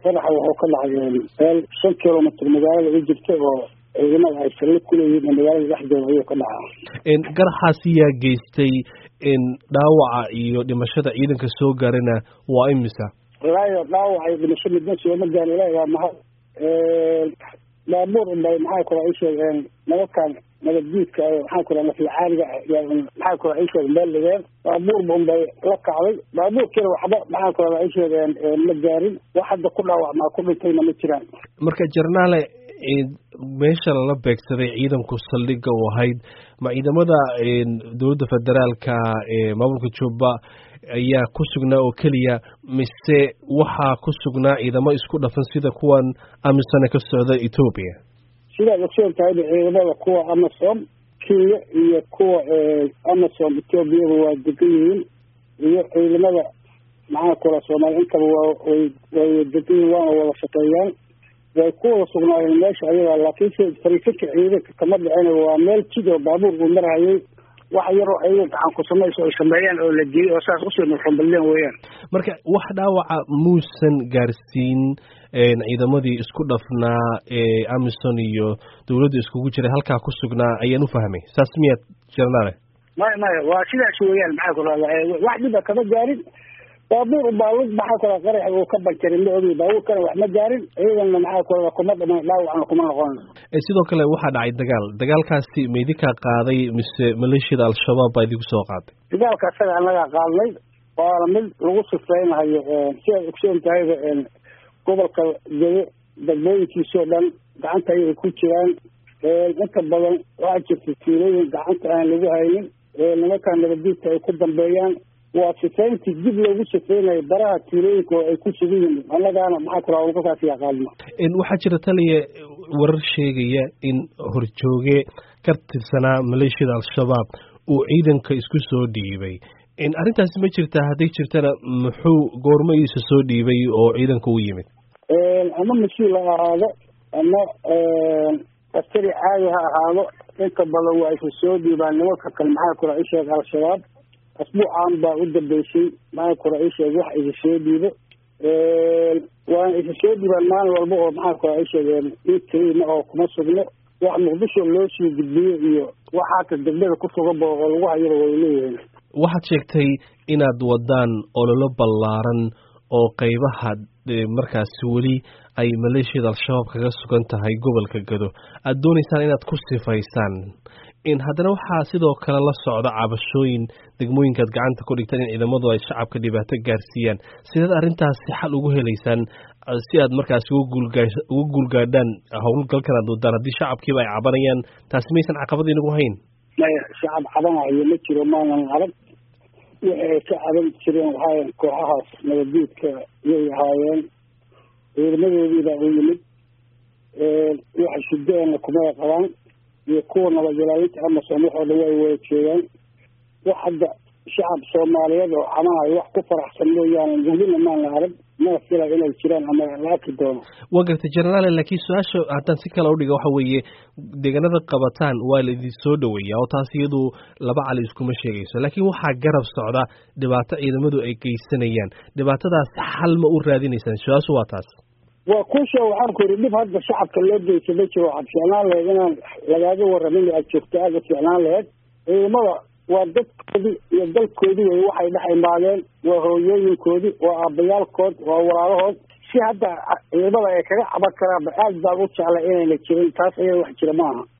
qaraxa wuxuu ka dhacay meel shan kilomitr magaalada u jirta oo ciidamada ay salli kuleeyihiin magaalada dhexdeeda ayuu ka dhacaa garaxaasi yaa geystay dhaawaca iyo dhimashada ciidanka soo gaarana waa imisa walaayo dhaawaca iyo dhimasho midna sooma gaari ilaahi waa mahad baabuur unbay maxaa kula ii sheegeen nabakan nabaddiidka maxaa kula naflacaaliga maxaa kula ii sheeg meel dhigeen baabuurba unbay la kacday baabuurkiina waxba maxaa kula ii sheegeen ma gaarin wax hadda ku dhaawacmaa ku dhintayna ma jiraan marka jarnaale meesha lala beegsaday ciidanku saldhigga u ahayd ma ciidamada dowladda federaalka ee maamulka jubba ayaa ku sugnaa oo keliya mise waxaa ku sugnaa ciidamo isku dhafan sida kuwan amisone ka socda etoobiya sidaad ogsoon tahayba ciidamada kuwa amasom kenya iyo kuwa amasom etoobiyaba waa degan yihiin iyo ciidamada maxaa kula soomaaliya intaba waa way way degan yihiin waana wada shaqeeyaan way ku wada sugnaayeen meesha ayaga laakiinse fariisinka ciidanka kama dhicin waa meel jid oo baabuur uu marhayay wax yaroo ayaga gacan ku samayso ay sameeyaan oo la geeyey oo saas usii nurxumbaleen weeyaan marka wax dhaawaca muusan gaarsiin ciidamadii isku dhafnaa ee amison iyo dowladda iskugu jiray halkaa ku sugnaa ayaan u fahmay saas miyaad jarnaale maya maya waa sidaas weeyaan maxaa ku rahda wax dhiba kama gaarin baabuur baalud maxaa kula qarax uu ka banjarin ma ogi baabuurkana wax ma gaarin ciidanna maxaa kula kuma dhiman dhaawacna kuma noqon sidoo kale waxaa dhacay dagaal dagaalkaasi ma idinkaa qaaday mise maleeshiyada al-shabaab baa idinku soo qaaday dagaalka isaga annagaa qaadnay waana mid lagu sifeynahayo sidaad ogsoon tahayba gobolka gede degmooyinkiisoo dhan gacanta ayay ku jiraan inta badan waxaa jirta tuulooyin gacanta aan lagu haynin nimankaa nabaddiidka ay ku dambeeyaan waa sifayntii dib loogu sifeynayo baraha tuulooyinka oo ay ku sugan yihiin annagaana maxaa kula ulkasaas yaqaadno waxaa jira taliya warar sheegaya in horjooge ka tirsanaa maleeshiyada al-shabaab uu ciidanka isku soo dhiibay arrintaasi ma jirtaa hadday jirtana muxuu goormadiisa soo dhiibay oo ciidanka u yimid ama mas-uul ha ahaado ama askari caadi ha ahaado inta badan waa isa soo dhiibaan nimanka kale maxaa kula isheeg al-shabaab asbuucan baa u dambeysay maxaa kula isheeg wax isa soo dhiibo waana isa soo dhiibaan maalin walba oo maxaa kula isheegeen inkeyna oo kuma sugno wax muqdisho loo sii gudbiyo iyo wax hata degmada ku suganba oo lagu hayaba way leeyihiin waxaad sheegtay inaad wadaan ololo ballaaran oo qeybaha markaasi weli ay maleeshiyada al-shabaab kaga sugan tahay gobolka gado aada dooneysaan inaad ku sifaysaan haddana waxaa sidoo kale la socda cabashooyin degmooyinkaad gacanta ku dhigtaan in ciidamadu ay shacabka dhibaato gaarsiiyaan sideed arrintaasi xal ugu helaysaan si aad markaasi uga guulgaadhaan howlgalkan aad wadaan haddii shacabkiiba ay cabanayaan taasi maysan caqabad inagu hayn maya shacab cabanayo ma jiro maanan arag wixi ay ka caban jireen waxaa kooxahaas nabaddiidka yay ahaayeen ciidamadoodiibaa u yimid waxa shidaana kumay qabaan iyo kuwa nabadilaalinta amasom waxoo dhan way wada jeedaan wax hadda shacab soomaaliyeed oo camanayo wax ku faraxsan mooyaane welina maana arag mana fila inay jiraan ama la arki doono waa gartay jenaraale laakiin su-aasha haddaan si kale udhiga waxa weeye deegaanada qabataan waa la idin soo dhaweeyaa oo taas iyadu laba cali iskuma sheegayso laakiin waxaa garab socda dhibaato ciidamadu ay geysanayaan dhibaatadaas xal ma u raadinaysaan su-aashu waa taas waa kuusha waxaan ku yidhi dhib hadda shacabka loo geysa ma jiro waxaad ficnaan laheyd inaan lagaaga waramin aad joogto aada ficnaan laheyd ciidamada waa dadkoodii iyo dalkoodii wey waxay dhex imaadeen waa hooyooyinkoodii waa aabbayaalkood waa walaalahood si hadda ciidamada ay kaga caban karaanba aad baan u jeclay inayna jirin taas ayaa wax jira maaha